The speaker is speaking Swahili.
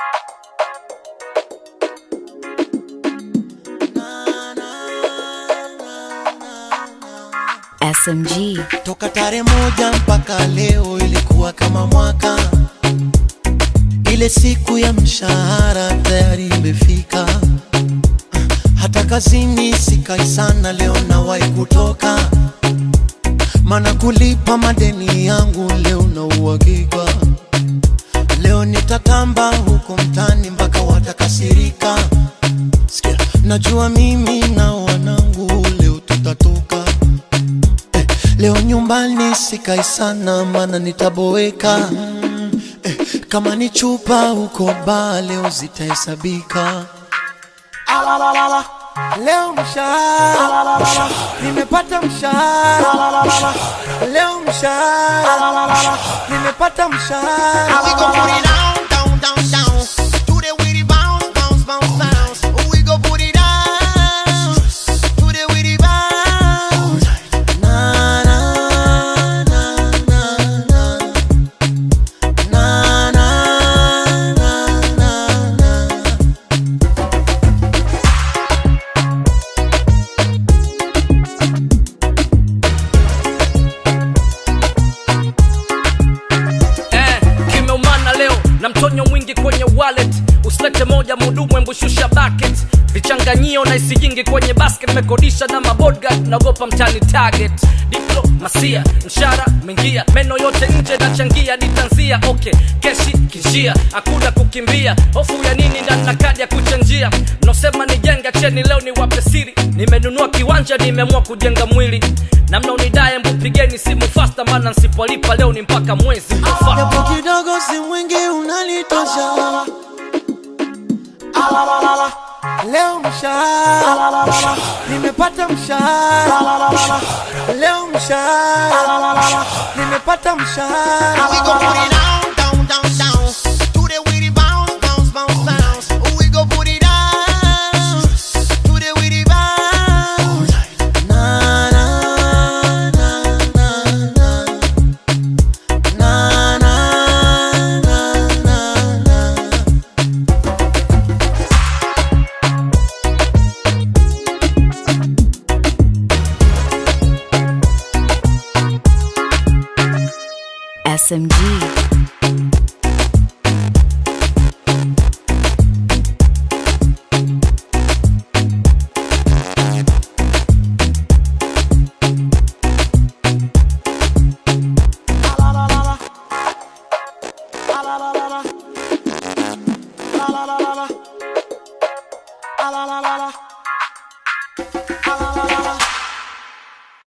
SMG. Toka tarehe moja mpaka leo ilikuwa kama mwaka. Ile siku ya mshahara tayari imefika, hata kazini sikai sana, leo nawahi kutoka, maana kulipa madeni yangu leo na uhakika. Leo nitatamba huko mtani mpaka watakasirika. Sikia, najua mimi na wanangu leo tutatoka eh, leo nyumbani sikai sana, maana nitaboeka eh, kama ni chupa huko baa leo zitahesabika. Alalala, leo mshahara, nimepata mshahara, leo mshahara, nimepata mshahara. We gon' put it down, down, down, down. To the witty bounce, bounce, bounce, bounce. We gon' put it down. To the witty bounce. Na, na, na, na, na. Na, na, na, na, na. eh, kimeumana leo na mtonyo mwingi kwenye wallet usilete moja mudumu embushusha bucket vichanganyio na isijingi kwenye basket nimekodisha na mabodgard naogopa mtani target diplomasia mshara mengia meno yote nje nachangia ditanzia okay keshi kinjia hakuna kukimbia hofu ya nini ndani na kadi ya kuchanjia mnaosema nijenga cheni leo ni wape siri nimenunua kiwanja nimeamua kujenga mwili na mnaonidaye mbupigeni simu fasta maana nsipolipa leo ni mpaka mwezi mtofaa japo kidogo si mwingi unalitosha. Alalala, leo mshahara, nimepata mshahara, leo mshahara, nimepata We mshahara. gon' put it down, down, down, down. To the witty bounce, bounce, bounce, bounce. We gon' put it down. To the witty bounce. Na, na, na, na, na. Na, na, na, na, na. SMG. La la la la la. La la la la la.